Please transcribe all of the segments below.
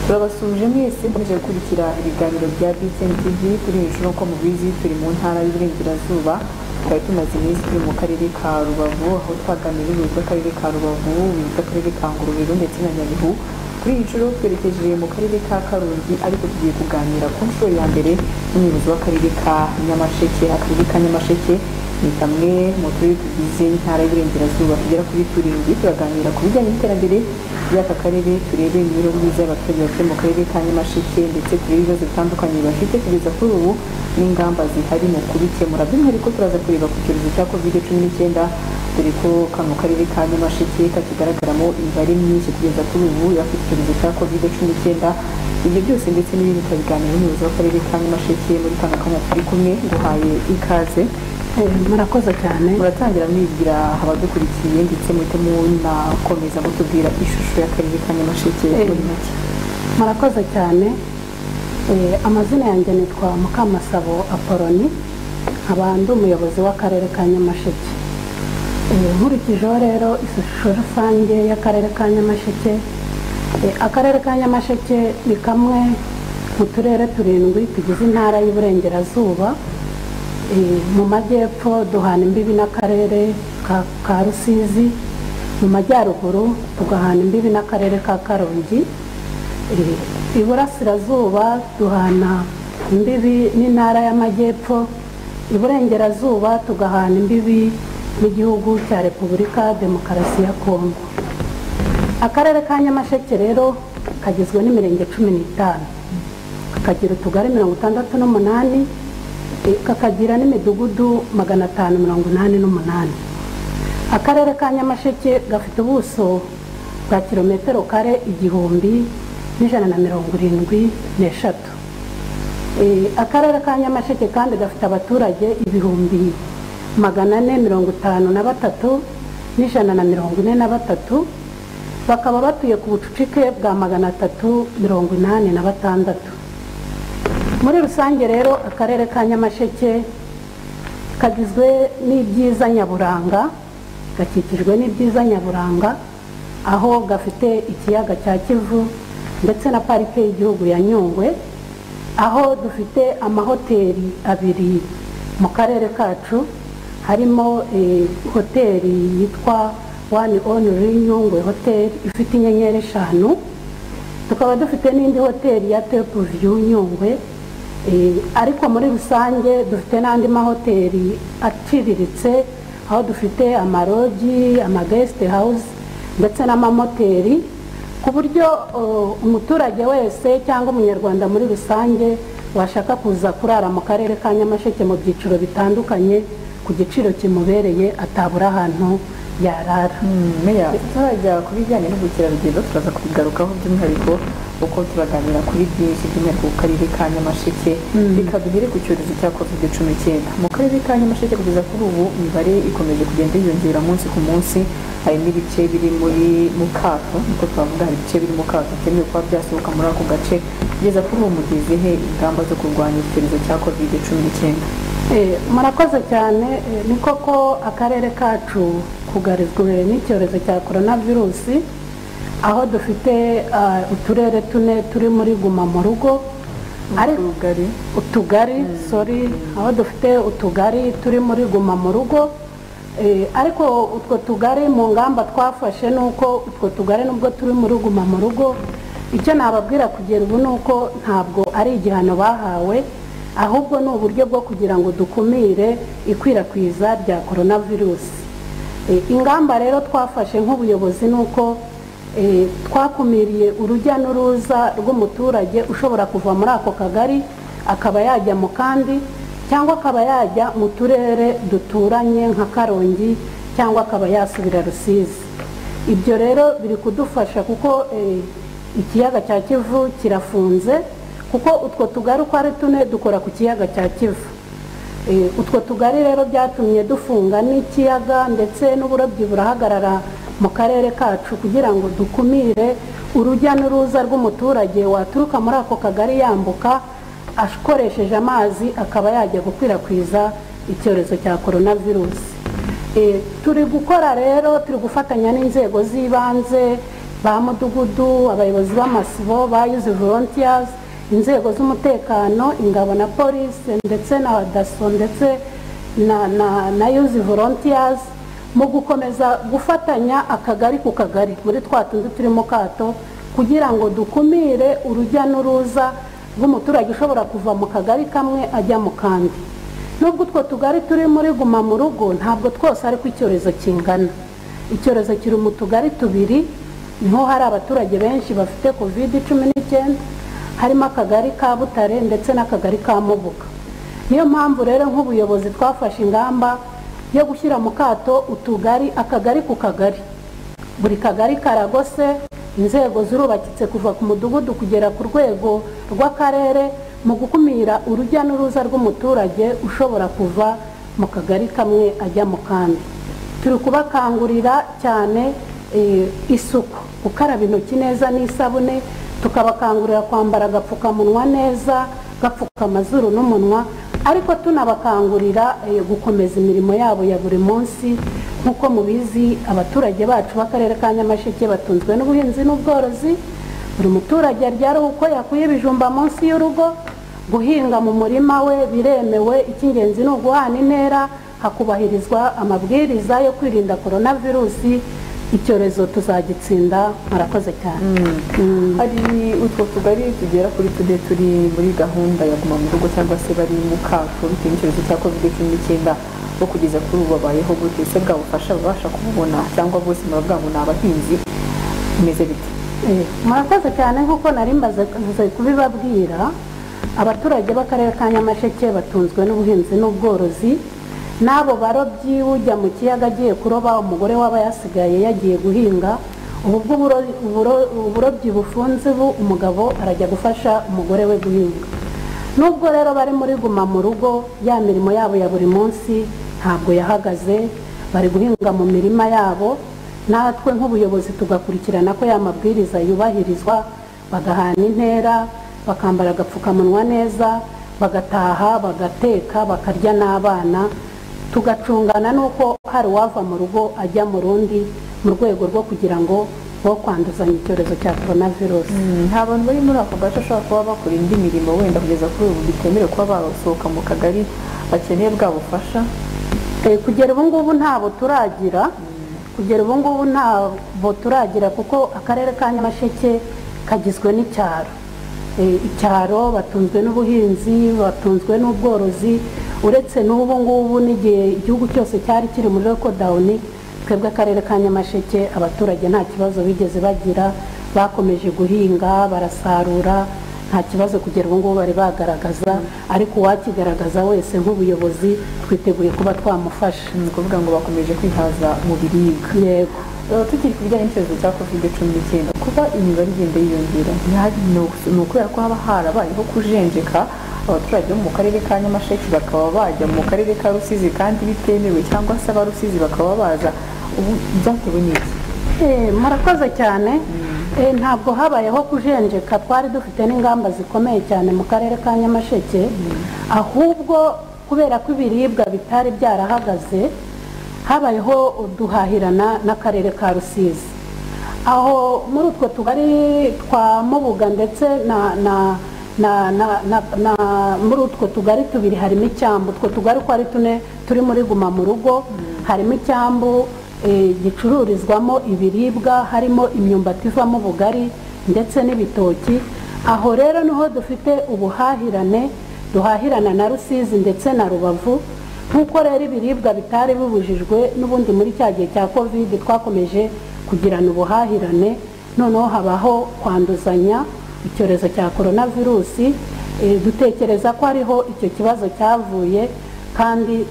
turabasuje mwese mukomeje gukurikira ibiganiro bya btn tv turi hejuru nk'uko mubizi turi mu ntara y'uburengerazuba twari tumaze iminsi turi mu karere ka rubavu aho twaganira ubuyobozi bw'akarere ka rubavu ubuyobozi bw'akarere ka ngororero ndetse na nyabihu kuri iyi nshuro twerekeje mu karere ka karongi ariko tugiye kuganira ku nshuro ya mbere n'umuyobozi w'akarere ka nyamasheke akarere ka nyamasheke ni kamwe mu turere tugize intara y'uburengerazuba tugera kuri turindwi turaganira ku bijyanye n'iterambere ry'aka karere turebe imibereho myiza y'abaturage batuye mu karere ka nyamasheke ndetse turebe ibibazo bitandukanye bafite kugeza kuri ubu n'ingamba zihari mu kubikemura by'umwihariko turaza kureba ku cyorezo cya covid cumi n'icyenda dore ko kano karere ka nyamasheke kakigaragaramo imibare myinshi kugeza kuri ubu y'abafite icyorezo cya covid cumi n'icyenda ibyo byose ndetse n'ibindi turabiganira n'umuyobozi w'akarere ka nyamasheke muri kano kanya turi kumwe nguhaye ikaze murakoze cyane muratangira mwibwira abadukurikiye ndetse muhite munakomeza mutubwira ishusho y'akarere ka nyamasheke muri make murakoze cyane Eh, amazina yanjye nitwa mukamasabo apoloni nkaba ndi umuyobozi w'akarere ka nyamasheke Eh, nkurikijeho rero ishusho rusange y'akarere ka nyamasheke eh, akarere ka nyamasheke ni kamwe mu turere turindwi tugize intara y'uburengerazuba Eh, mu majyepfo duhana imbibi n'akarere ka- ka rusizi mu majyaruguru tugahana imbibi n'akarere ka karongi Eh, iburasirazuba duhana imbibi n'intara y'amajyepfo iburengerazuba tugahana imbibi n'igihugu cya repubulika demokarasi ya kongo akarere ka nyamasheke rero kagizwe n'imirenge cumi n'itanu kakagira utugari mirongo itandatu n'umunani eh, kakagira n'imidugudu magana atanu mirongo inani n'umunani akarere ka nyamasheke gafite ubuso bwa kilometero kare igihumbi n'ijana na mirongo irindwi n'eshatu Eh, akarere ka nyamasheke kandi gafite abaturage ibihumbi magana ane mirongo itanu na batatu n'ijana na mirongo ine na batatu bakaba batuye ku bucucike bwa magana atatu mirongo inani na batandatu muri rusange rero akarere ka nyamasheke kagizwe n'ibyiza nyaburanga gakikijwe n'ibyiza nyaburanga aho gafite ikiyaga cya kivu ndetse na parike y'igihugu ya nyungwe aho dufite amahoteli abiri mu karere kacu harimo eh, hoteli yitwa wani onuri nyungwe hoteli ifite inyenyeri eshanu tukaba dufite n'indi hoteli ya tepu viyu nyungwe Eh, ariko muri rusange dufite n'andi mahoteli aciriritse aho dufite amarogi amagesite hawuzi ndetse n'amamoteri ku buryo oh, umuturage wese cyangwa umunyarwanda muri rusange washaka kuza kurara mu karere ka nyamasheke mu byiciro bitandukanye ku giciro kimubereye atabura ahantu yarara meya tutarajya ku bijyanye n'ubukerarugendo turaza kubigarukaho by'umwihariko uko turaganira kuri byinshi by'umwihariko ku karere ka nyamasheke reka duhere ku cyorezo cya covid cumi n'icyenda mu karere ka nyamasheke kugeza kuri ubu imibare ikomeje kugenda yiyongera umunsi ku munsi harimo ibice biri muri mu kato niko twavuga hari ibice biri mu kato bitemewe kuba byasohoka muri ako gace kugeza kuri ubu mugeze he ingamba zo kurwanya icyorezo cya covid cumi n'icyenda Eh, murakoze cyane Eh, ni koko akarere kacu kugarizwe n'icyorezo cya coronavirusi aho dufite ah, uturere tune turi muri guma mu rugo ariko ubugari utugari sorry aho dufite utugari turi muri guma mu rugo Eh, ariko utwo tugari mu ngamba twafashe ni uko utwo tugari nubwo turi muri guma mu rugo icyo nababwira kugera ubu ni uko ntabwo ari igihano bahawe ahubwo ni uburyo bwo kugira ngo dukumire ikwirakwiza rya coronavirusi Eh, ingamba rero twafashe nk'ubuyobozi ni uko eh, twakumiriye urujya n'uruza rw'umuturage ushobora kuva muri ako kagari akaba yajya mu kandi cyangwa akaba yajya mu turere duturanye nka karongi cyangwa akaba yasubira rusizi ibyo rero biri kudufasha kuko eh, ikiyaga cya kivu kirafunze kuko utwo tugari uko ari tune dukora ku kiyaga cya kivu Eh, utwo tugari rero byatumye dufunga n'ikiyaga ndetse n'uburobyi burahagarara mu karere kacu kugira ngo dukumire urujya n'uruza rw'umuturage waturuka muri ako kagari yambuka akoresheje amazi akaba yajya gukwirakwiza icyorezo cya coronavirus Eh, turi gukora rero turi gufatanya n'inzego z'ibanze ba mudugudu abayobozi b'amasibo ba yuzi volontiyazi inzego z'umutekano ingabo na polisi ndetse na daso ndetse na na na yuzi volontiyazi mu gukomeza gufatanya akagari ku kagari muri twa tundi turimo kato kugira ngo dukumire urujya n'uruza rw'umuturage ushobora kuva mu kagari kamwe ajya mu kandi nubwo utwo tugari turi muri guma mu rugo ntabwo twose ariko icyorezo kingana icyorezo kiri mu tugari tubiri niho hari abaturage benshi bafite covid cumi n'icyenda harimo akagari ka butare ndetse n'akagari ka mubuga niyo mpamvu rero nk'ubuyobozi twafashe ingamba yo gushyira mu kato utugari akagari ku kagari buri kagari karagose inzego zirubakitse kuva ku mudugudu kugera ku rwego rw'akarere mu gukumira urujya n'uruza rw'umuturage ushobora kuva mu kagari kamwe ajya mu kandi turi kubakangurira cyane eh, isuku gukaraba intoki neza n'isabune tukabakangurira kwambara agapfukamunwa neza gapfuka amazuru n'umunwa ariko tunabakangurira eh, gukomeza imirimo yabo ya buri munsi nk'uko mubizi abaturage bacu b'akarere ka nyamasheke batunzwe n'ubuhinzi n'ubworozi buri muturage aryara uko yakuye ibijumba munsi y'urugo guhinga mu murima we biremewe icy'ingenzi ni uguhana intera hakubahirizwa amabwiriza yo kwirinda korona virusi icyorezo tuzagitsinda murakoze cyane hari utwo tugari tugera kuri tune turi muri gahunda ya guma mu rugo cyangwa se bari mu kato bitewe n'icyorezo cya covid cumi n'icyenda bo kugeza kuri ubu babayeho gute ese bwabufasha babasha kububona cyangwa bose murabwabona abahinzi bimeze bite Eh, murakoze cyane nk'uko nari mbaze mvuze kubibabwira abaturage b'akarere ka nyamasheke batunzwe n'ubuhinzi n'ubworozi n'abo barobyi ujya mu kiyaga agiye kuroba umugore waba yasigaye yagiye guhinga ubu bwo uburo- uburo- uburobyi bufunze ubu umugabo arajya gufasha umugore we guhinga nubwo rero bari muri guma mu rugo ya mirimo yabo ya buri munsi ntabwo yahagaze bari guhinga mu mirima yabo natwe nk'ubuyobozi tugakurikirana ko ya mabwiriza yubahirizwa bagahana intera bakambara agapfukamunwa neza bagataha bagateka bakarya n'abana tugacungana n'uko hari uwava mu rugo ajya mu rundi mu rwego rwo kugira ngo bo kwanduzanya icyorezo cya coronavirus nta bantu bari muri ako gace bashobora kuba bakora indi mirimo wenda kugeza kuri ubu bitemewe kuba basohoka mu kagari bakeneye bwa bufasha Eh, kugera ubu ngubu ntabo turagira kugera ubu ngubu ntabo turagira kuko akarere ka nyamasheke kagizwe n'icyaro Eh, icyaro batunzwe n'ubuhinzi batunzwe n'ubworozi uretse n'ubu ngubu n'igihe igihugu cyose cyari kiri muri lokodawuni twebwe akarere ka nyamasheke abaturage nta kibazo bigeze bagira bakomeje guhinga barasarura nta kibazo kugera ubu ngubu bari bagaragaza ariko uwakigaragaza wese nk'ubuyobozi twiteguye kuba twamufasha ni ukuvuga ngo bakomeje kwihaza mu biribwa yego Eh, tukiri ku bijyanye n'icyorezo cya covid cumi n'icyenda kuba imibare igenda yiyongera ntihari- ni uku- ni ukubera ko haba harabayeho kujenjeka abaturage bo mu karere ka nyamasheke bakaba bajya mu karere ka rusizi kandi bitemewe cyangwa se aba rusizi bakaba baza ubu byatewe n'iki Eh, murakoze cyane Eh, ntabwo habayeho kujenjeka twari dufite n'ingamba zikomeye cyane mu karere ka nyamasheke ahubwo kubera ko ibiribwa bitari byarahagaze habayeho duhahirana n'akarere ka rusizi aho muri utwo tugari twa mubuga ndetse na na na, na, na, na muri utwo tugari tubiri harimo icyambu utwo tugari uko ari tune turi muri guma mu rugo harimo icyambu eh, gicururizwamo ibiribwa harimo imyumbati ivamo ubugari ndetse n'ibitoki aho rero niho dufite ubuhahirane duhahirana na rusizi ndetse na rubavu nk'uko rero ibiribwa bitari bibujijwe n'ubundi muri cya gihe cya covid twakomeje kugirana ubuhahirane noneho habaho kwanduzanya icyorezo cya coronavirusi eh, dutekereza ko ariho icyo kibazo cyavuye kandi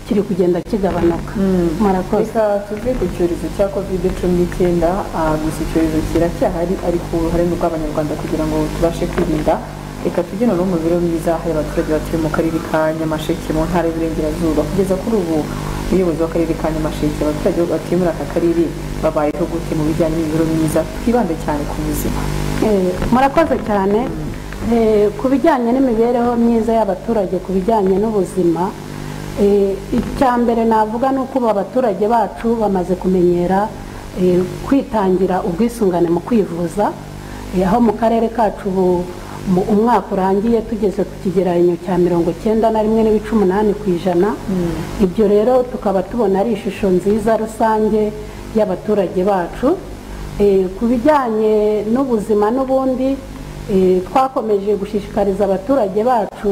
kiri kugenda kigabanuka murakoze reka tuve ku cyorezo cya covid cumi n'icyenda ah, gusa icyorezo kiracyahari ariko uruhare ni urw'abanyarwanda kugira ngo tubashe kwirinda reka tujye noneho mu mibereho myiza hari abaturage batuye mu karere ka nyamasheke mu ntara y'uburengerazuba kugeza kuri ubu umuyobozi w'akarere ka nyamasheke abaturage batuye muri aka karere babayeho gute mu bijyanye n'imibereho myiza twibande cyane ku buzima Eh, murakoze cyane Eh, ku bijyanye n'imibereho myiza y'abaturage ku bijyanye n'ubuzima eh, icya mbere navuga ni uko ubu abaturage bacu bamaze kumenyera eh, kwitangira ubwisungane mu kwivuza eh, aho mu karere kacu ubu mu- umwaka urangiye tugeze ku kigereranyo cya mirongo cyenda na rimwe n'ibice umunani ku ijana ibyo rero tukaba tubona ari ishusho nziza rusange y'abaturage bacu Eh, ku bijyanye n'ubuzima n'ubundi eh, twakomeje gushishikariza abaturage bacu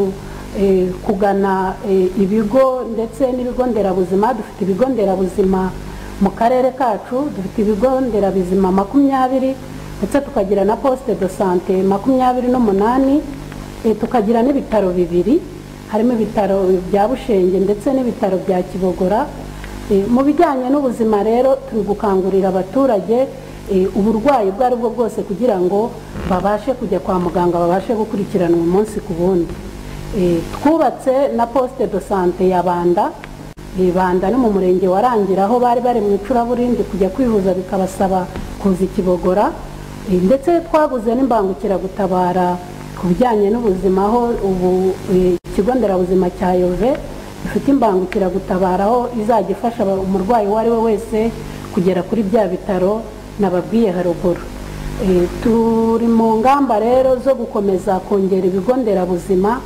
eh, kugana eh, ibigo ndetse n'ibigo nderabuzima dufite ibigo nderabuzima mu karere kacu dufite ibigo nderabuzima makumyabiri ndetse tukagira na poste de sante makumyabiri n'umunani eh, tukagira n'ibitaro bibiri harimo ibitaro bya bushenge ndetse n'ibitaro bya kibogora Eh, mu bijyanye n'ubuzima rero turi gukangurira abaturage eh, uburwayi ubwo ari bwo bwose kugira ngo babashe kujya kwa muganga babashe gukurikiranwa umunsi ku wundi Eh, twubatse na poste de sante ya banda Eh, banda no mu murenge wa Rangira aho bari bari mu icuraburindi kujya kwivuza bikabasaba kuza ikibogora Eh, ndetse twaguze n'imbangukiragutabara ku bijyanye n'ubuzima aho ubu eh, ikigo nderabuzima cya yove ifite imbangukiragutabara aho izajya ifasha aba- umurwayi uwo ari we wese kugera kuri bya bitaro nababwiye haruguru Eh, turi mu ngamba rero zo gukomeza kongera ibigo nderabuzima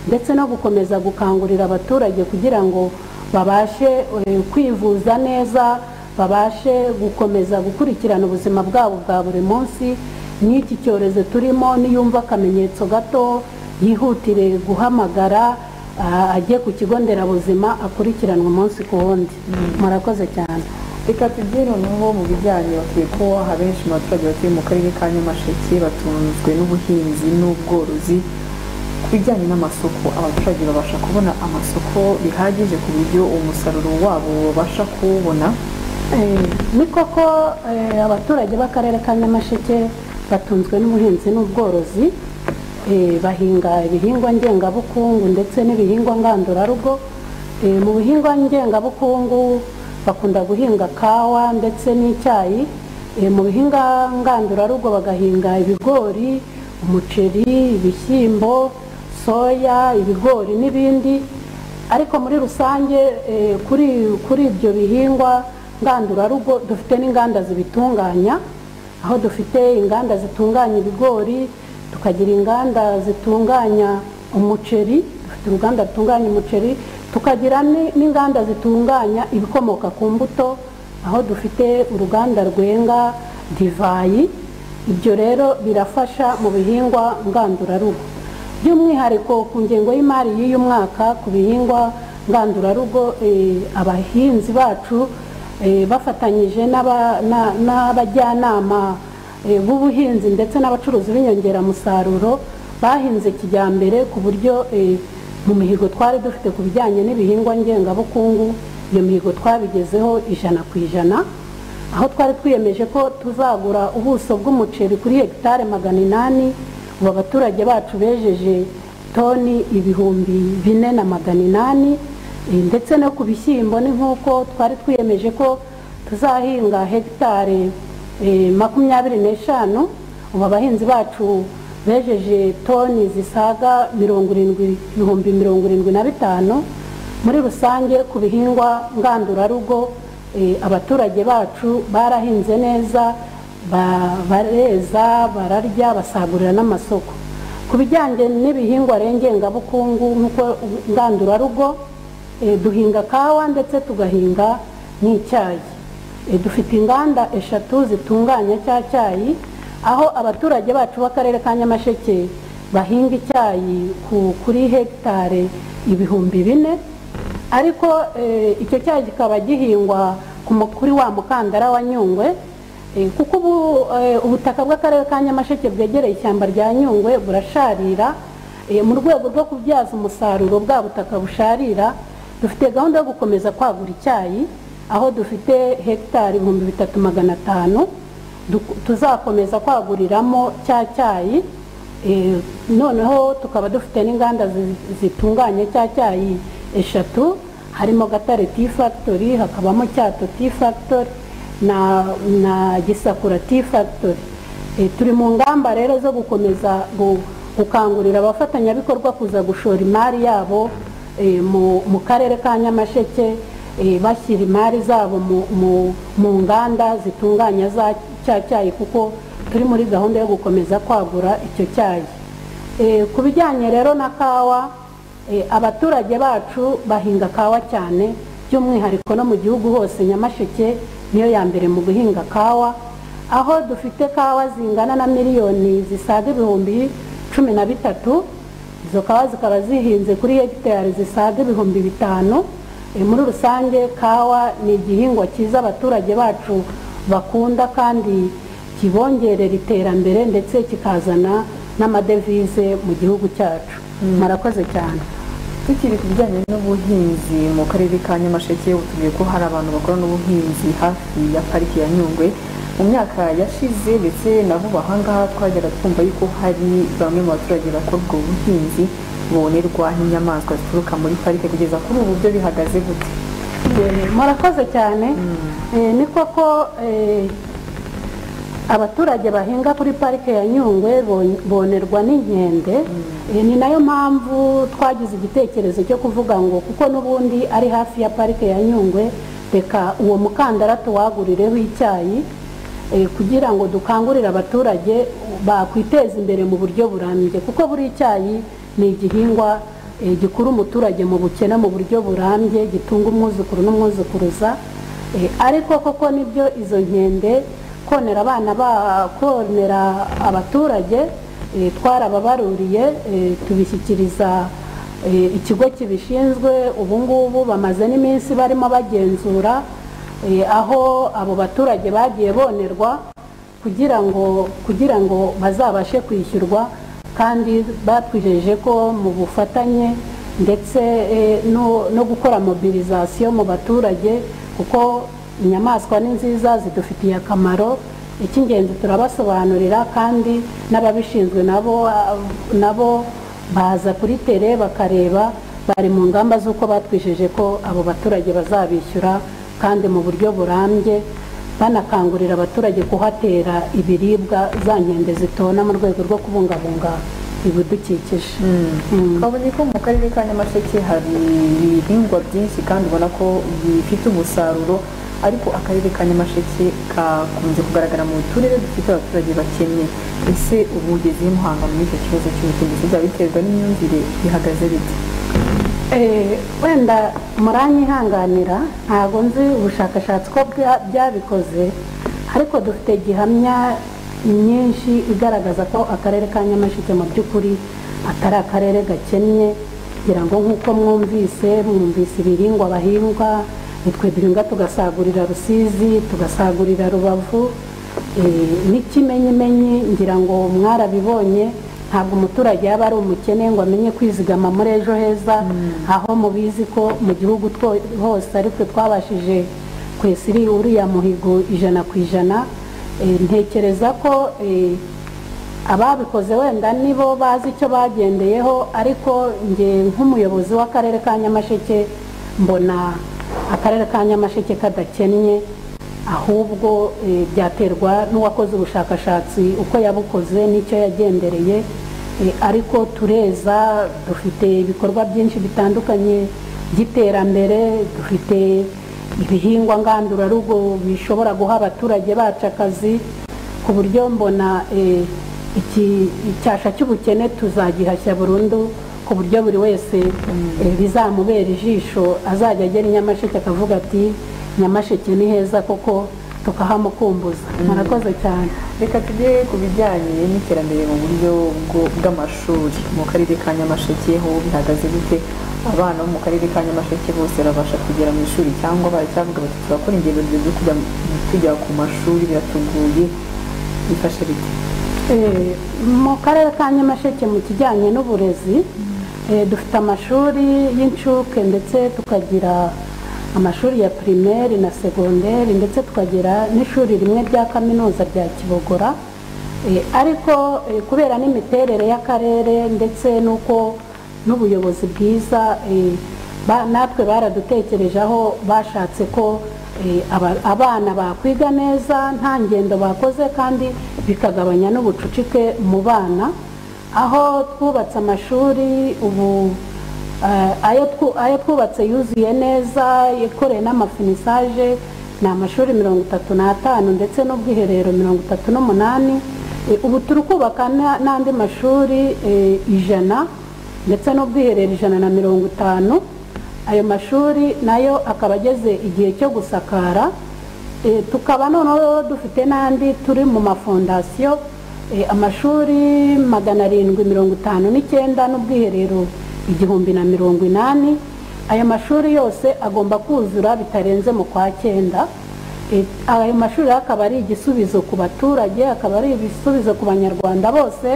ndetse no gukomeza gukangurira abaturage kugira ngo babashe eh, kwivuza neza babashe gukomeza gukurikirana ubuzima bwabo bwa buri munsi n'iki cyorezo turimo niyumva akamenyetso gato yihutire guhamagara aha, ajye ku kigo nderabuzima akurikiranwa umunsi ku wundi murakoze cyane reka tugire noneho mu bijyanye bakwiye ko abenshi mu baturage batuye mu karere ka nyamasheke batunzwe n'ubuhinzi n'ubworozi ku bijyanye n'amasoko abaturage babasha kubona amasoko bihagije ku buryo uwo musaruro wabo babasha kuwubona Eh, ni koko eh, abaturage b'akarere ka nyamasheke batunzwe n'ubuhinzi n'ubworozi eh, bahinga ibihingwa ngengabukungu ndetse n'ibihingwa ngandurarugo Eh, mu bihingwa ngengabukungu bakunda guhinga kawa ndetse n'icyayi Eh, mu bihinga ngandurarugo bagahinga ibigori umuceri ibishyimbo soya ibigori n'ibindi ariko muri rusange eh, kuri kuri ibyo bihingwa ngandurarugo dufite n'inganda zibitunganya aho dufite inganda zitunganya ibigori tukagira inganda zitunganya umuceri dufite uruganda rutunganya umuceri tukagira ni- n'inganda zitunganya ibikomoka ku mbuto aho dufite uruganda rwenga divayi ibyo rero birafasha mu bihingwa ngandurarugo by'umwihariko ku ngengo y'imari y'uyu mwaka ku bihingwa ngandurarugo eh, abahinzi bacu eh, bafatanyije n'aba- na- n'abajyanama eh, b'ubuhinzi ndetse n'abacuruzi b'inyongeramusaruro bahinze kijyambere ku buryo eh, mu mihigo twari dufite ku bijyanye n'ibihingwa ngengabukungu iyo mihigo twabigezeho ijana ku ijana aho twari twiyemeje ko tuzagura ubuso bw'umuceri kuri hegitari magana inani ubu abaturage bacu bejeje toni ibihumbi bine na magana inani eh, ndetse no ku bishyimbo ni nk'uko twari twiyemeje ko tuzahinga hegitari eh, makumyabiri n'eshanu ubu abahinzi bacu bejeje toni zisaga mirongo irindwi ibihumbi mirongo irindwi na bitanu muri rusange ku bihingwa ngandurarugo Eh, abaturage bacu barahinze neza ba- bareza bararya basagurira n'amasoko ku bijyanye n'ibihingwa ngengabukungu nk'uko ngandurarugo eh, duhinga kawa ndetse tugahinga n'icyayi Eh, dufite inganda eshatu zitunganya cya cyayi aho abaturage bacu b'akarere ka nyamasheke bahinga icyayi ku- kuri hegitari ibihumbi bine ariko eh, icyo cyayi kikaba gihingwa ku mu- kuri wa mukandara wa nyungwe eh, kuko ubu eh, ubutaka bw'akarere ka nyamasheke bwegereye ishyamba rya nyungwe burasharira eh, mu rwego rwo kubyaza umusaruro bwa butaka busharira dufite gahunda yo gukomeza kwagura icyayi aho dufite hegitari ibihumbi bitatu magana atanu du- tuzakomeza kwaguriramo cya cyayi Eh, noneho tukaba dufite n'inganda zi- zitunganya cya cyayi eshatu harimo gatare tea factory hakabamo cyato tea factory na, na gisakura tea factory Eh, turi mu ngamba rero zo gukomeza gu- gukangurira abafatanyabikorwa kuza gushora imari yabo eh, mu, mu karere ka nyamasheke eh, bashyira imari zabo mu- mu- mu nganda zitunganya za cya cyayi kuko turi muri gahunda yo gukomeza kwagura icyo cyayi Eh, ku bijyanye rero na kawa eh, abaturage bacu bahinga kawa cyane by'umwihariko no mu gihugu hose nyamasheke niyo ya mbere mu guhinga kawa aho dufite kawa zingana na miliyoni zisaga ibihumbi cumi na bitatu izo kawa zikaba zihinze kuri hegitari zisaga ibihumbi bitanu Eh, muri rusange kawa ni igihingwa cyiza abaturage bacu bakunda kandi kibongerera iterambere ndetse kikazana n'amadevize mu gihugu cyacu murakoze cyane tukiri ku bijyanye n'ubuhinzi mu karere ka nyamasheke utubwiye ko hari abantu bakora n'ubuhinzi hafi ya pariki ya nyungwe mu myaka yashize ndetse na vuba aha ngaha twajyaga twumva yuko hari bamwe mu baturage bakora ubwo buhinzi bonerwa n'inyamaswa zituruka muri parike kugeza kuri ubu byo bihagaze gute Eh, murakoze cyane Eh, ni koko eh, abaturage bahinga kuri parike ya nyungwe bon- bonerwa n'inkende Eh, ni nayo mpamvu twagize igitekerezo cyo kuvuga ngo kuko n'ubundi ari hafi ya parike ya nyungwe reka uwo mukandara tuwagurireho icyayi eh, kugira ngo dukangurire abaturage bakwiteza imbere mu buryo burambye kuko buri icyayi ni igihingwa eh, gikura umuturage mu bukene mu buryo burambye gitunga umwuzukuru n'umwuzukuruza Eh, ariko koko nibyo izo nkende konera abana ba konera abaturage eh, twarababaruriye eh, tubishyikiriza eh, ikigo kibishinzwe ubu ngubu bamaze n'iminsi barimo bagenzura eh, aho abo baturage bagiye bonerwa kugira ngo kugira ngo bazabashe kwishyurwa kandi batwijeje ko mu bufatanye ndetse eh, no, no gukora mobilizasiyo mu baturage kuko inyamaswa ni nziza zidufitiye akamaro icy'ingenzi turabasobanurira kandi n'ababishinzwe nabo ah, nabo baza kuri tere bakareba bari mu ngamba z'uko batwijeje ko abo baturage bazabishyura kandi mu buryo burambye banakangurira abaturage kuhatera ibiribwa za nkende zitona mu rwego rwo kubungabunga ibidukikije Mm. twabonye ko mu karere ka nyamasheke hari ibihingwa byinshi kandi ubona ko bifite umusaruro ariko akarere ka nyamasheke kakunze kugaragara mu turere dufite abaturage bakennye ese ubu ugezeyo muhanga muri icyo kibazo cy'ubutegetsi byaba biterwa n'imyumvire bihagaze bite Eh, wenda muranyihanganira ntabwo nzi ubushakashatsi ko bwa- byabikoze ariko dufite gihamya nyinshi igaragaza ko akarere ka nyamasheke mu by'ukuri atari akarere gakennye ngira ngo nk'uko mwumvise mwumvise ibihingwa bahingwa nitwe duhinga tugasagurira rusizi tugasagurira rubavu Eh, n'ikimenyimenyi ngira ngo mwarabibonye ntabwo umuturage yaba ari umukene ngo amenye kwizigama muri ejo heza aho mubizi ko mu gihugu two- hose ariko twabashije kwesiri uriya muhigo ijana ku ijana Eh, ntekereza ko eh, ababikoze wenda nibo bazi icyo bagendeyeho ariko nge nk'umuyobozi w'akarere ka nyamasheke mbona akarere ka nyamasheke kadakennye ahubwo eh, byaterwa n'uwakoze ubushakashatsi uko yabukoze n'icyo yagendereye eh, ariko tureza dufite ibikorwa byinshi bitandukanye by'iterambere dufite ibihingwa ngandurarugo bishobora guha abaturage bacu akazi ku buryo mbona eh, iki icyasha cy'ubukene tuzagihashya burundu ku buryo buri wese eh, bizamubera ijisho azajya agera i nyamasheke akavuga ati nyamasheke ni heza koko tukahamukumbuza murakoze cyane reka tujye ku bijyanye n'iterambere mu buryo bwo- bw'amashuri mu karere ka nyamasheke ho bihagaze gute abana bo mu karere ka nyamasheke bose babasha kugera mu ishuri cyangwa baracyavuga bati turakora ingendo ndende zo kujya tujya ku mashuri biratuguye bifashe bite Eh, mu karere ka nyamasheke mu kijyanye n'uburezi eh, dufite amashuri y'incuke ndetse tukagira amashuri ya primaire na segonderi ndetse tukagira n'ishuri rimwe rya kaminuza rya kibogora Eh, ariko eh, kubera n'imiterere y'akarere ndetse n'uko n'ubuyobozi bwiza eh, ba- natwe baradutekereje aho bashatse ko eh, aba- abana bakwiga neza nta ngendo bakoze kandi bikagabanya n'ubucucike mu bana aho twubatse amashuri ubu Eh, ayo twu- ayo twubatse yuzuye neza yakoreye n'amafinisaje ni amashuri mirongo itatu n'atanu ndetse n'ubwiherero mirongo itatu n'umunani Eh, ubu turi kubaka na- n'andi mashuri eh, ijana ndetse n'ubwiherero ijana na mirongo itanu ayo mashuri nayo akaba ageze igihe cyo gusakara Eh, tukaba noneho dufite n'andi turi mu mafondasiyo eh, amashuri magana arindwi mirongo itanu n'icyenda n'ubwiherero igihumbi na mirongo inani ayo mashuri yose agomba kuzura bitarenze mu kwa cyenda Eh, ayo mashuri rero akaba ari igisubizo ku baturage akaba ari ibisubizo ku banyarwanda bose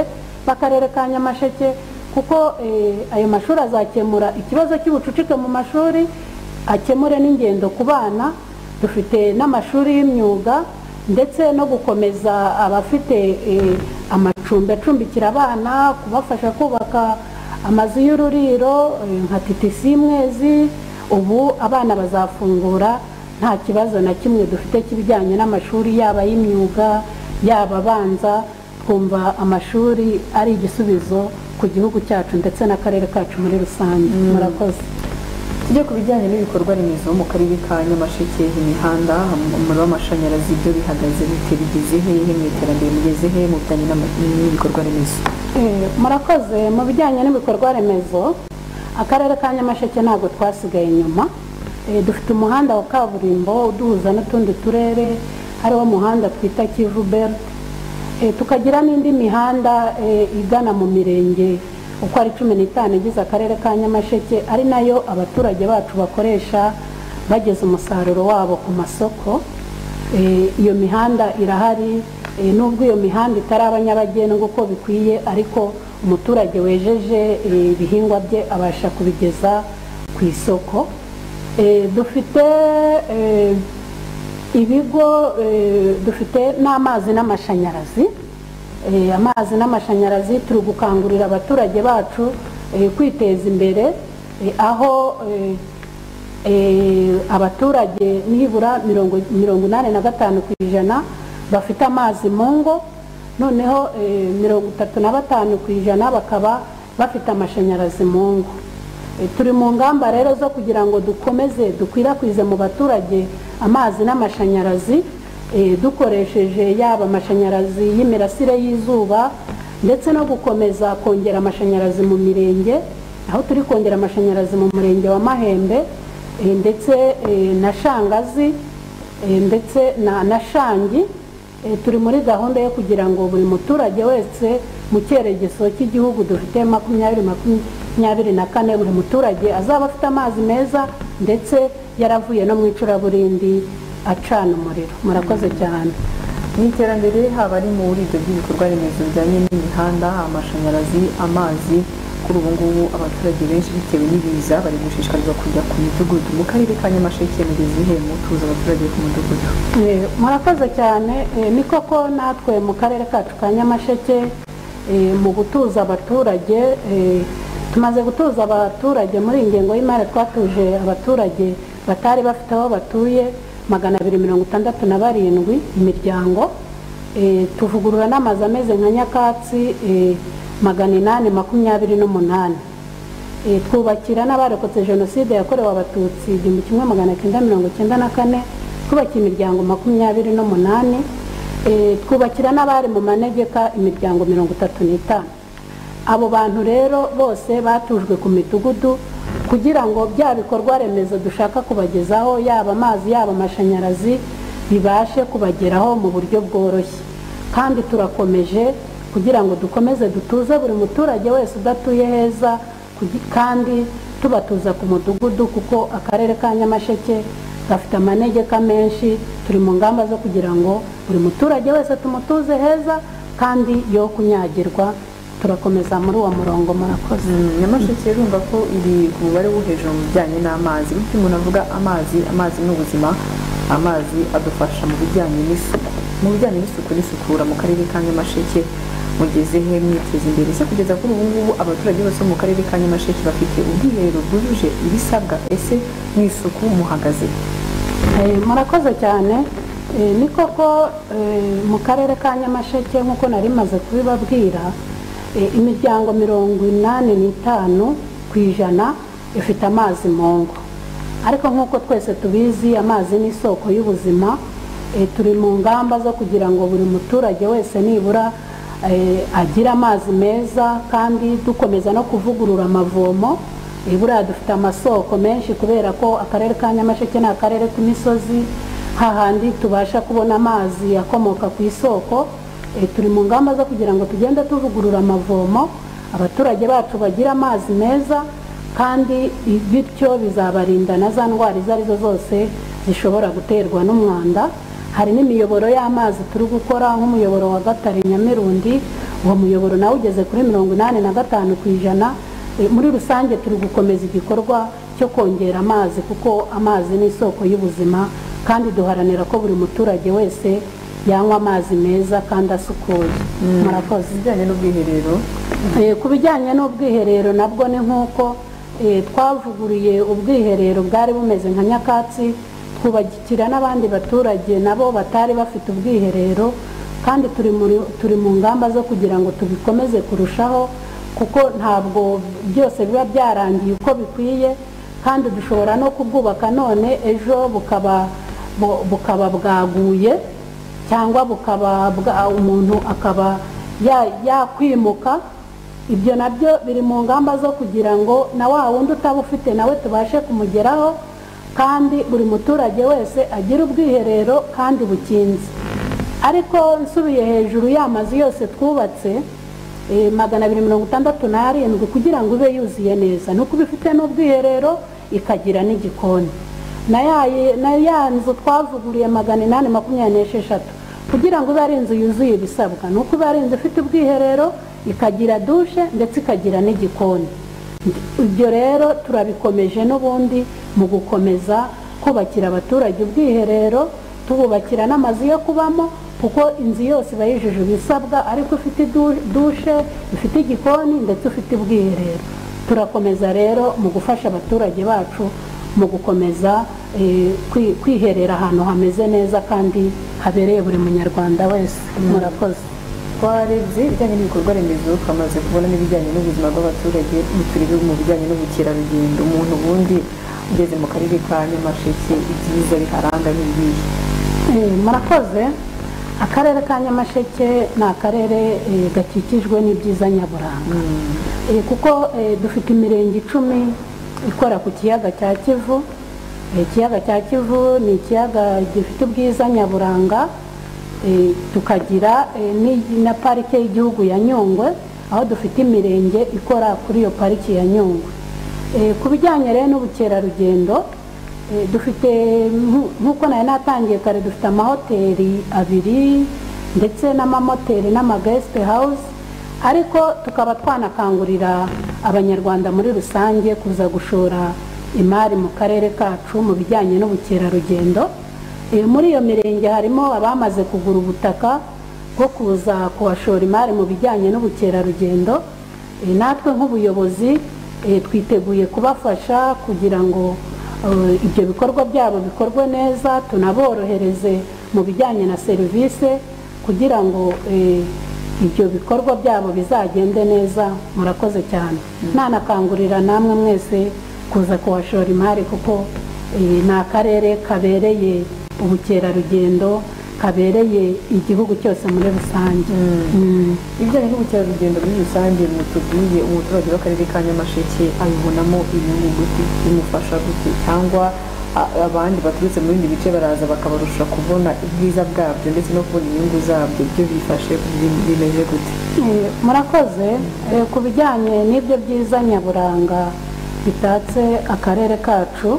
b'akarere ka nyamasheke kuko eh, ayo mashuri azakemura ikibazo cy'ubucucike mu mashuri akemure n'ingendo ku bana dufite n'amashuri y'imyuga ndetse no gukomeza abafite eh, amacumbi acumbikira abana kubafasha kubaka amazu y'ururiro eh, nka TTC Mwezi ubu abana bazafungura nta kibazo na kimwe dufite k'ibijyanye n'amashuri yaba y'imyuga yaba abanza twumva amashuri ari igisubizo ku gihugu cyacu ndetse n'akarere kacu muri rusange murakoze tujye ku bijyanye n'ibikorwa remezo mu karere ka nyamasheke imihanda umuriro w'amashanyarazi ibyo bihagaze bite bigeze hehe mu iterambere mugeze he mu bijyanye n'ama- n'ibikorwa remezo Eh, murakoze mu bijyanye n'ibikorwa remezo akarere ka nyamasheke ntabwo twasigaye inyuma Eh, dufite umuhanda wa kaburimbo uduhuza n'utundi turere hariho umuhanda twita kivu belt Eh, tukagira n'indi mihanda eh, igana mu mirenge uko ari cumi n'itanu igize akarere ka nyamasheke ari nayo abaturage bacu bakoresha bageza umusaruro wabo ku masoko Eh, iyo mihanda irahari eh, nubwo iyo mihanda itaraba nyabagendwa uko bikwiye ariko umuturage wejeje eh, ibihingwa bye abasha kubigeza ku isoko Eh, dufite eh, ibigo eh, dufite n'amazi n'amashanyarazi Eh, amazi n'amashanyarazi turi gukangurira abaturage bacu eh, kwiteza imbere eh, aho eh, eh, abaturage nibura mirongo mirongo inani na gatanu ku ijana bafite amazi mu ngo noneho eh, mirongo itatu na batanu ku ijana bakaba bafite amashanyarazi mu ngo Eh, turi mu ngamba rero zo kugira ngo dukomeze dukwirakwize mu baturage amazi n'amashanyarazi eh, dukoresheje yaba amashanyarazi y'imirasire y'izuba ndetse no gukomeza kongera amashanyarazi mu mirenge aho turi kongera amashanyarazi mu murenge wa mahembe eh, ndetse eh, na shangazi eh, ndetse na na shangi Eh, turi muri gahunda yo kugira ngo buri muturage wese mu cyerekezo cy'igihugu dufite makumyabiri makumyabiri na kane buri muturage azaba afite amazi meza ndetse yaravuye no mu icuraburindi acana umuriro murakoze cyane mu iterambere haba ari muri ibyo by'ibikorwa remezo bijyanye n'imihanda amashanyarazi amazi kuri ubu ngubu abaturage benshi bitewe n'ibiza bari gushishikarizwa kujya ku midugudu mu karere ka nyamasheke mugeze he mutuza abaturage ku mudugudu Eh, murakoze cyane Eh, ni koko natwe mu karere kacu ka nyamasheke eh, mu gutuza abaturage eh, tumaze gutuza abaturage muri iyi ngengo y'imari twatuje abaturage batari bafite aho batuye magana abiri mirongo itandatu na barindwi imiryango Eh, tuvugurura n'amazu ameze nka nyakatsi eh, magana inani makumyabiri n'umunani Eh, twubakira n'abarokotse jenoside yakorewe abatutsi igihumbi kimwe magana cyenda mirongo cyenda na kane twubakiye imiryango makumyabiri n'umunani Eh, twubakira n'abari mu manegeka imiryango mirongo itatu n'itanu abo bantu rero bose batujwe ku midugudu kugira ngo bya bikorwa remezo dushaka kubagezaho yaba amazi yaba amashanyarazi bibashe kubageraho mu buryo bworoshye kandi turakomeje kugira ngo dukomeze dutuze buri muturage wese udatuye heza kugi- kandi tubatuza ku mudugudu kuko akarere ka nyamasheke gafite amanegeka menshi turi mu ngamba zo kugira ngo buri muturage wese tumutuze heza kandi yo kunyagirwa turakomeza muri uwo murongo murakoze Mm, nyamasheke urumva ko iri ku mubare wo hejuru mu bijyanye n'amazi bityo umuntu avuga amazi amazi ni ubuzima amazi adufasha mu bijyanye n'isuku mu bijyanye n'isuku n'isukura mu karere ka nyamasheke mugeze he mwiteza imbere ese kugeza kuri ubu ngubu abaturage bose bo mu karere ka nyamasheke bafite ubwiherero bwujuje ibisabwa ese mu isuku muhagaze Eh, murakoze cyane Eh, ni koko eh, mu karere ka nyamasheke nk'uko nari maze kubibabwira eh, imiryango mirongo inani n'itanu ku ijana ifite amazi mu ngo ariko nk'uko twese tubizi amazi ni isoko y'ubuzima eh, turi mu ngamba zo kugira ngo buri muturage wese nibura eh, agire amazi meza kandi dukomeza no kuvugurura amavomo eh, buriya dufite amasoko menshi kubera ko akarere ka nyamasheke ni akarere k'imisozi hahandi tubasha kubona amazi akomoka ku isoko eh, turi mu ngamba zo kugira ngo tugende tuvugurura amavomo abaturage bacu bagire amazi meza kandi bityo bizabarinda na za ndwara izo arizo zose zishobora guterwa n'umwanda hari n'imiyoboro y'amazi turi gukora nk'umuyoboro wa gatare nyamirundi uwo muyoboro nawe ugeze kuri mirongo inani na gatanu ku ijana Eh, muri rusange turi gukomeza igikorwa cyo kongera amazi kuko amazi ni isoko y'ubuzima kandi duharanira ko buri muturage wese yanywa amazi meza kandi asukuye murakoze ibijyanye n'ubwiherero Eh, ku bijyanye n'ubwiherero nabwo ni nk'uko eh, twavuguriye ubwiherero bwari bumeze nka nyakatsi twubakira n'abandi baturage nabo batari bafite ubwiherero kandi turi muri- turi mu ngamba zo kugira ngo tubikomeze kurushaho kuko ntabwo byose biba byarangiye uko bikwiye kandi dushobora no kubwubaka none ejo bukaba bu- bukaba bwaguye cyangwa bukaba bwa- umuntu akaba ya- yakwimuka ibyo nabyo biri mu ngamba zo kugira ngo na wa wundi utaba ufite nawe tubashe kumugeraho kandi buri muturage wese agire ubwiherero kandi bukinze ariko nsubiye hejuru y'amazu yose twubatse eh, magana abiri mirongo itandatu n'arindwi kugira ngo ibe yuzuye neza ni uko iba ifite n'ubwiherero ikagira n'igikoni na ya na ya nzu twavuguriye magana inani makumyabiri n'esheshatu kugira ngo ibe ari inzu yuzuye ibisabwa ni uko iba ari inzu ifite ubwiherero ikagira dushe ndetse ikagira n'igikoni ibyo rero turabikomeje n'ubundi mu gukomeza kubakira abaturage ubwiherero tububakira n'amazu yo kubamo kuko inzu yose iba yujuje ibisabwa ariko ifite du- dushe ifite igikoni ndetse ufite ubwiherero turakomeza rero mu gufasha abaturage bacu mu gukomeza eh, kwi- kwiherera ahantu hameze neza kandi habereye buri munyarwanda wese murakoze twarebye ibijyanye n'ibikorwa remezo twamaze kubona n'ibijyanye n'ubuzima bw'abaturage turebe mu bijyanye n'ubukerarugendo umuntu ubundi ugeze mu karere ka nyamasheke ibyiza biharanga n'ibihe Eh, murakoze akarere ka nyamasheke ni akarere eh, gakikijwe n'ibyiza nyaburanga Eh, kuko eh, dufite imirenge icumi ikora ku kiyaga cya kivu Eh, ikiyaga cya kivu ni ikiyaga gifite ubwiza nyaburanga Eh, tukagira eh, ni- na parike y'igihugu ya nyungwe aho dufite imirenge ikora kuri iyo pariki ya nyungwe Eh, ku bijyanye rero n'ubukerarugendo eh, dufite nku- nk'uko nari natangiye kare dufite amahoteli abiri ndetse n'amamoteli n'amagesite hawuzi ariko tukaba twanakangurira abanyarwanda muri rusange kuza gushora imari mu karere kacu mu bijyanye n'ubukerarugendo Eh, muri iyo mirenge harimo abamaze kugura ubutaka bwo kuza kuhashora imari mu bijyanye n'ubukerarugendo Eh, natwe nk'ubuyobozi eh, twiteguye kubafasha kugira ngo eh, ibyo bikorwa byabo bikorwe neza tunaborohereze mu bijyanye na serivisi kugira ngo eh, ibyo bikorwa byabo bizagende neza murakoze cyane nanakangurira namwe mwese kuza kuhashora imari kuko eh, ni akarere kabereye ubukerarugendo kabereye igihugu cyose muri rusange Mm. ibijyanye n'ubukerarugendo muri rusange mutubwiye umuturage w'akarere ka nyamasheke abibonamo inyungu gute bimufasha gute cyangwa a- abandi baturutse mu bindi bice baraza bakabarusha kubona ubwiza bwabyo ndetse no kubona inyungu zabyo ibyo bifashe bim- bimeze gute Eh, murakoze Eh, ku bijyanye n'ibyo byiza nyaburanga bitatse akarere kacu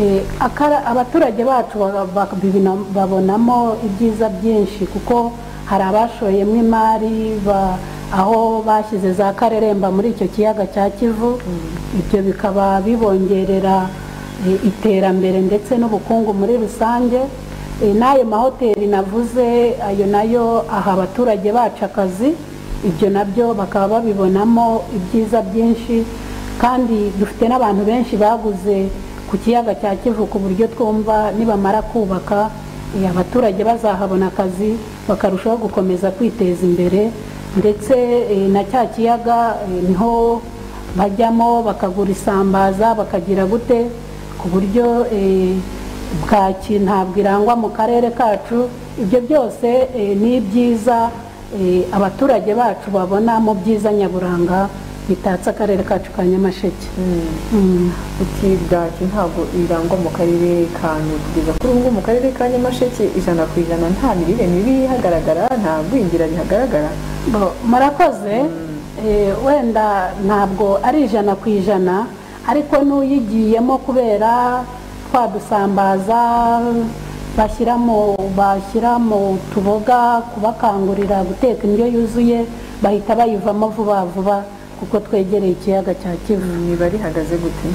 eh, akara- abaturage bacu ba- ba- bibina- babonamo ibyiza byinshi kuko hari abashoyemo imari ba- aho bashyize za kareremba muri icyo kiyaga cya kivu ibyo bikaba bibongerera eh, iterambere ndetse n'ubukungu muri rusange Eh, n'ayo mahoteli navuze ayo nayo aha abaturage bacu akazi ibyo nabyo bakaba babibonamo ibyiza byinshi kandi dufite n'abantu benshi baguze ku kiyaga cya kivu ku buryo twumva nibamara kubaka eh, abaturage bazahabona akazi bakarushaho gukomeza kwiteza imbere ndetse eh, na cya kiyaga eh, niho bajyamo bakagura isambaza bakagira gute ku buryo eh, bwaki ntabwo irangwa mu karere kacu ibyo byose eh, ni ibyiza eh, abaturage bacu babona mu byiza nyaburanga bitatse akarere kacu ka nyamasheke Mm. Ati bwaki ntabwo irangwa mu karere ka Nyundo kugeza kuri ubu ngubu mu karere ka Nyamasheke ijana ku ijana nta mirire mibi ihagaragara nta gwingira rihagaragara Bo, murakoze Eh, wenda ntabwo ari ijana ku ijana ariko n'uyigiyemo kubera twadusambaza bashyiramo bashyira mu tuboga kubakangurira guteka indyo yuzuye bahita bayivamo vuba vuba kuko twegereye ikiyaga cya kivu imibare ihagaze gute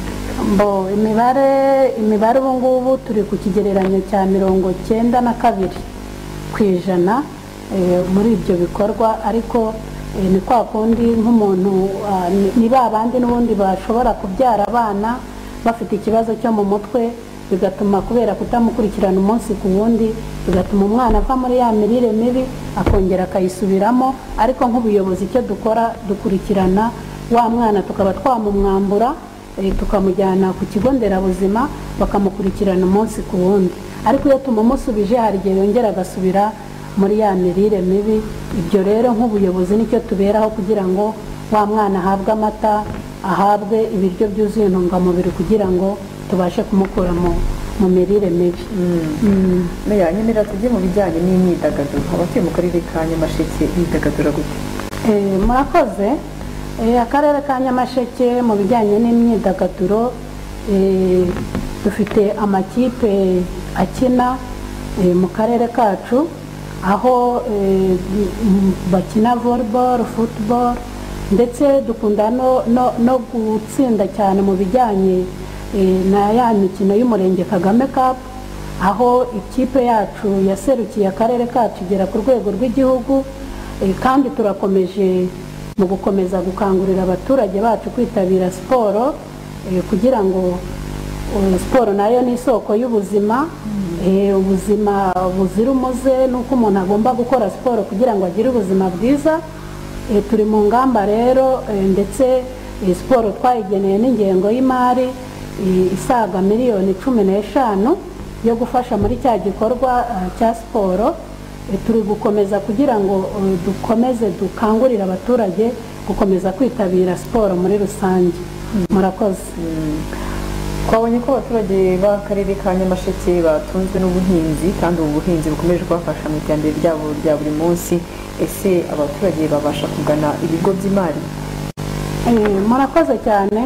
Bo, imibare imibare ubu ngubu turi ku kigereranyo cya mirongo cyenda na kabiri ku ijana eh, muri ibyo bikorwa ariko eh, ni kwa kundi nk'umuntu ah, ni- ni ba bandi n'ubundi bashobora kubyara abana bafite ikibazo cyo mu mutwe bigatuma kubera kutamukurikirana umunsi ku wundi bigatuma umwana ava muri ya mirire mibi akongera akayisubiramo ariko nk'ubuyobozi icyo dukora dukurikirana wa mwana tukaba twamumwambura Eh, tukamujyana ku kigo nderabuzima bakamukurikirana umunsi ku wundi ariko iyo tumumusubije hari igihe yongera agasubira muri ya mirire mibi ibyo rero nk'ubuyobozi nicyo tuberaho kugira ngo wa mwana ahabwe amata ahabwe ibiryo byuzuye intungamubiri kugira ngo tubashe kumukura mu, mu mirire mibi Mm. meya nyemera tujye mu bijyanye n'imyidagaduro abatuye mu karere ka Nyamasheke bidagadura gute Eh, murakoze Eh, akarere ka nyamasheke mu bijyanye n'imyidagaduro eh, dufite amakipe akina eh, mu karere kacu aho eh, m- bakina volleyball football ndetse dukunda no, no, no gutsinda cyane mu bijyanye eh, na ya mikino y'umurenge kagame cup aho ikipe yacu yaserukiye akarere kacu igera ku rwego rw'igihugu eh, kandi turakomeje mu gukomeza gukangurira abaturage bacu kwitabira siporo eh, kugira ngo eh, siporo nayo ni isoko y'ubuzima eh, ubuzima buzira umuze nuko umuntu agomba gukora siporo kugira ngo agire ubuzima bwiza Eh, turi mu ngamba rero eh, ndetse eh, siporo twayigeneye n'ingengo y'imari eh, isaga miliyoni cumi n'eshanu yo gufasha muri cya gikorwa eh, cya siporo Eh, turi gukomeza kugira ngo eh, dukomeze dukangurire abaturage gukomeza kwitabira siporo muri rusange murakoze twabonye ko abaturage b'akarere ka nyamasheke batunzwe n'ubuhinzi kandi ubu buhinzi bukomeje kubafasha mu iterambere ryabo rya buri munsi ese abaturage babasha kugana ibigo by'imari Eh, murakoze cyane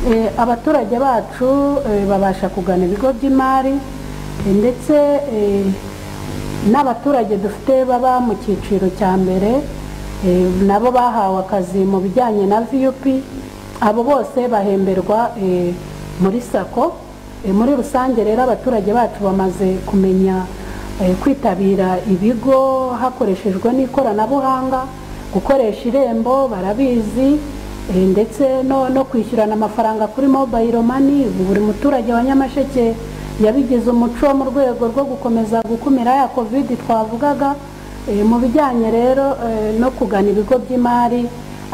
Eh, abaturage bacu eh, babasha kugana ibigo by'imari eh, ndetse eh, n'abaturage dufite baba mu cyiciro cya mbere eh, nabo bahawe akazi mu bijyanye na vup abo bose bahemberwa eh, muri sako Eh, muri rusange rero abaturage bacu bamaze kumenya eh, kwitabira ibigo hakoreshejwe n'ikoranabuhanga gukoresha irembo barabizi eh, ndetse no, no kwishyurana amafaranga kuri mobile money ubu buri muturage wa nyamasheke yabigize umuco mu rwego rwo gukomeza gukumira ya covid twavugaga Eh, mu bijyanye rero eh, no kugana ibigo by'imari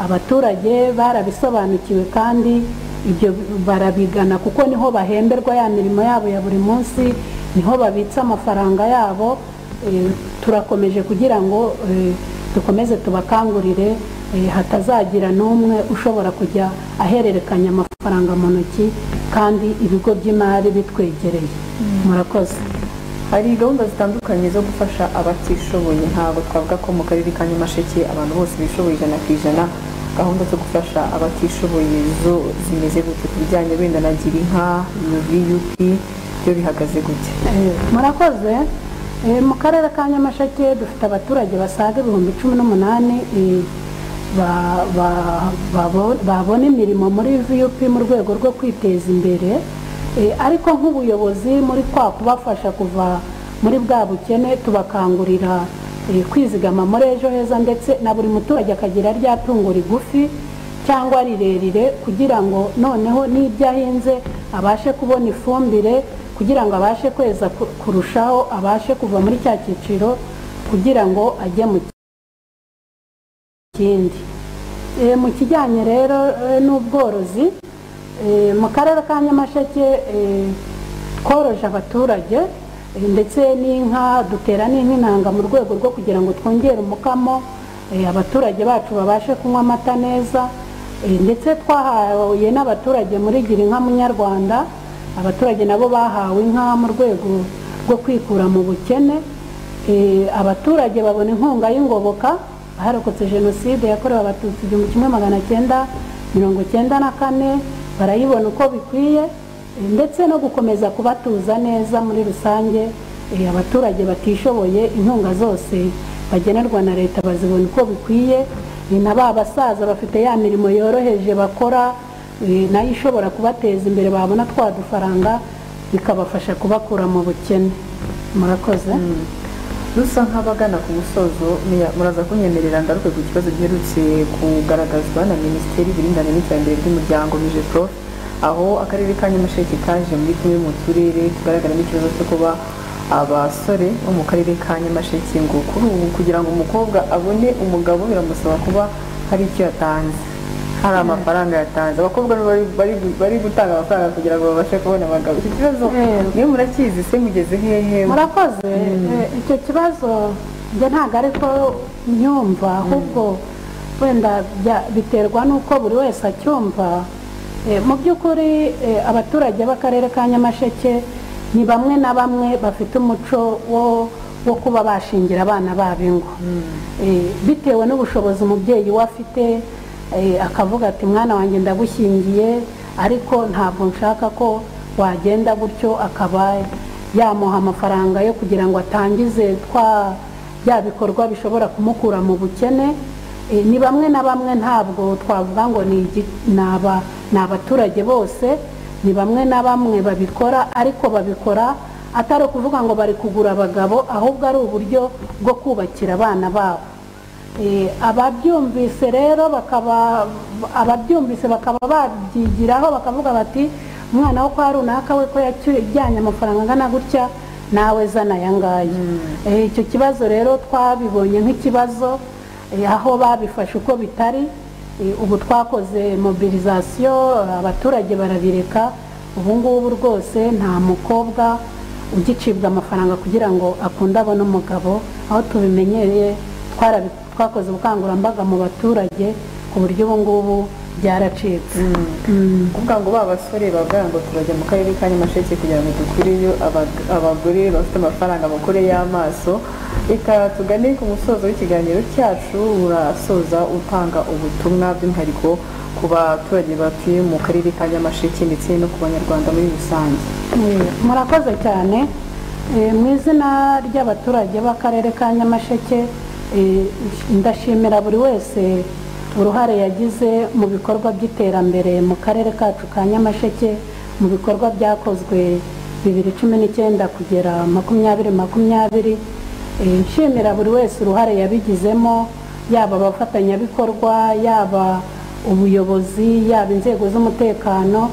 abaturage barabisobanukiwe kandi ibyo barabigana kuko niho bahemberwa ya mirimo yabo ya buri munsi niho babitsa amafaranga yabo Eh, turakomeje kugira ngo eh, dukomeze tubakangurire eh, hatazagira n'umwe ushobora kujya ahererekanya amafaranga mu ntoki kandi ibigo by'imari bitwegereye murakoze hari gahunda zitandukanye zo gufasha abatishoboye ntabwo twavuga ko mu karere ka nyamasheke abantu bose bishoboye ijana ku ijana gahunda zo gufasha abatishoboye zo zimeze gute ku bijyanye wenda na girinka yupi byo bihagaze gute Eh, murakoze Eh, mu karere ka nyamasheke dufite abaturage basaga ibihumbi cumi n'umunani eh, ba- ba- babo- babona imirimo muri vup mu rwego rwo kwiteza imbere Eh, ariko nk'ubuyobozi muri kwa kubafasha kuva muri bwa bukene tubakangurira eh, kwizigama muri ejo heza ndetse na buri muturage akagira rya tungo rigufi cyangwa rirerire kugira ngo noneho n'ibyo ahinze abashe kubona ifumbire kugira ngo abashe kweza ku- kurushaho abashe kuva muri cya cyiciro kugira ngo ajye mu kindi Eh, mu kijyanye rero eh, n'ubworozi eh, mu karere ka nyamasheke eh, tworoje abaturage eh, ndetse n'inka dutera n'inka intanga mu rwego rwo kugira ngo twongere umukamo eh, abaturage bacu babashe kunywa amata neza eh, ndetse twahaye n'abaturage muri gira inka munyarwanda abaturage nabo bahawe inka mu rwego rwo kwikura mu bukene Eh, abaturage babona inkunga y'ingoboka aharokotse jenoside yakorewe abatutsi igihumbi kimwe magana cyenda mirongo cyenda na kane barayibona uko bikwiye eh, ndetse no gukomeza kubatuza neza muri rusange eh, abaturage batishoboye inkunga zose bagenerwa na leta bazibona uko bikwiye ni na ba basaza bafite ya mirimo yoroheje bakora eh, nayo ishobora kubateza imbere babona twa dufaranga bikabafasha kubakura mu bukene murakoze rusa nk'abagana ku musozo muya- muraza kunyemerera ngaruke ku kibazo giherutse kugaragazwa na minisiteri y'uburinganire n'iterambere ry'umuryango mijepo aho akarere ka nyamasheke kaje muri tumwe mu turere tugaragaramo ikibazo cyo kuba abasore bo mu karere ka nyamasheke ngo kuri ubu kugira ngo umukobwa abone umugabo biramusaba kuba hari icyo yatanze hari amafaranga yatanze abakobwa nibo bari- bari- bari gutanga amafaranga kugira ngo babashe kubona abagabo iki kibazo Eh. niyo murakizi se mugeze hehe murakoze Eh, icyo kibazo njye ntabwo ari ko nyumva ahubwo wenda bya- biterwa n'uko buri wese acyumva Eh, mu by'ukuri eh, abaturage b'akarere ka nyamasheke ni bamwe na bamwe bafite umuco wo wo kuba bashingira abana babo ingo Eh, bitewe n'ubushobozi umubyeyi we afite eh, akavuga ati mwana wanjye ndagushyingiye ariko ntabwo nshaka ko wagenda gutyo akaba yamuha amafaranga yo kugira ngo atangize twa bya bikorwa bishobora kumukura mu bukene Eh, ni bamwe na bamwe ntabwo twavuga ngo ni igi- ni aba- ni abaturage bose ni bamwe na bamwe babikora ariko babikora atari ukuvuga ngo bari kugura abagabo ahubwo ari uburyo bwo kubakira abana babo Eh, ababyumvise rero bakaba ababyumvise bakaba babyigiraho bakavuga bati umwana wo kwa runaka we ko yajyanye amafaranga angana gutya nawe zana aya ngaya Eh, icyo kibazo rero twabibonye nk'ikibazo eh, aho babifashe uko bitari Eh, ubu twakoze mobilisation abaturage barabireka ubu ngubu rwose nta mukobwa ugicibwa amafaranga kugira ngo akunde abone umugabo aho tubimenyereye twarabi- twakoze ubukangurambaga mu baturage ku buryo ubu ngubu byaracitse kuvuga ngo ba basore bavuga ngo tubajya mu karere ka nyamasheke kugira ngo dukureyo abag- abagore bafite amafaranga bakore y'amaso reka tugane ku musozo w'ikiganiro cyacu urasoza utanga ubutumwa by'umwihariko ku baturage batuye mu karere ka nyamasheke ndetse no ku banyarwanda muri rusange Eh, murakoze cyane Eh, mu izina ry'abaturage b'akarere ka nyamasheke eh, ndashimira buri wese uruhare yagize mu bikorwa by'iterambere mu karere kacu ka nyamasheke mu bikorwa byakozwe bibiri cumi n'icyenda kugera makumyabiri makumyabiri Eh, nshimira buri wese uruhare yabigizemo yaba abafatanyabikorwa yaba ubuyobozi yaba inzego z'umutekano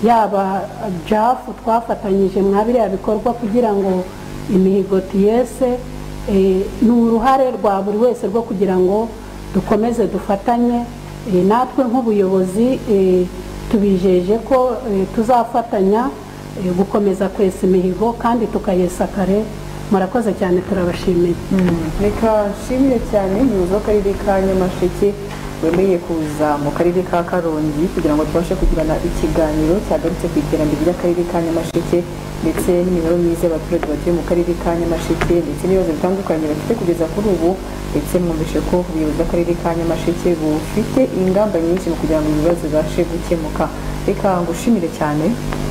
yaba jafu twafatanyije mwa biriya bikorwa kugira ngo imihigo tiyese eh, ni uruhare rwa buri wese rwo kugira ngo dukomeze dufatanye eh, natwe nk'ubuyobozi eh, tubijeje ko eh, tuzafatanya eh, gukomeza kwesa imihigo kandi tukayesa kare murakoze cyane turabashimiye reka nshimire cyane umuyobozi w'akarere ka nyamasheke wemeye kuza mu karere ka karongi kugira ngo tubashe kugirana ikiganiro cyagarutse ku iterambere ry'akarere ka nyamasheke ndetse n'imibereho myiza y'abaturage batuye mu karere ka nyamasheke ndetse n'ibibazo bitandukanye bafite kugeza kuri ubu ndetse mwumvishe ko ubuyobozi bw'akarere ka nyamasheke bufite ingamba nyinshi mu kugira ngo ibibazo bibashe gukemuka reka ngushimire cyane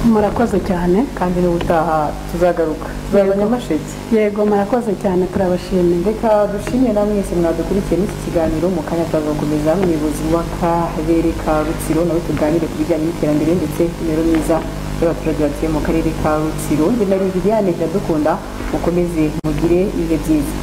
murakoze cyane kandi n'ubutaha tuzagaruka tuzaza nyamasheke yego murakoze cyane turabashimiye reka dushimire namwe mwese mwadukurikiye n'iki kiganiro mu kanya tuzakomeza umuyobozi w'akarere ka rutsiro nawe tuganire ku bijyanye n'iterambere ndetse imibereho myiza y'abaturage batuye mu karere ka rutsiro njye na liliane iradukunda mukomeze mugire ibihe byiza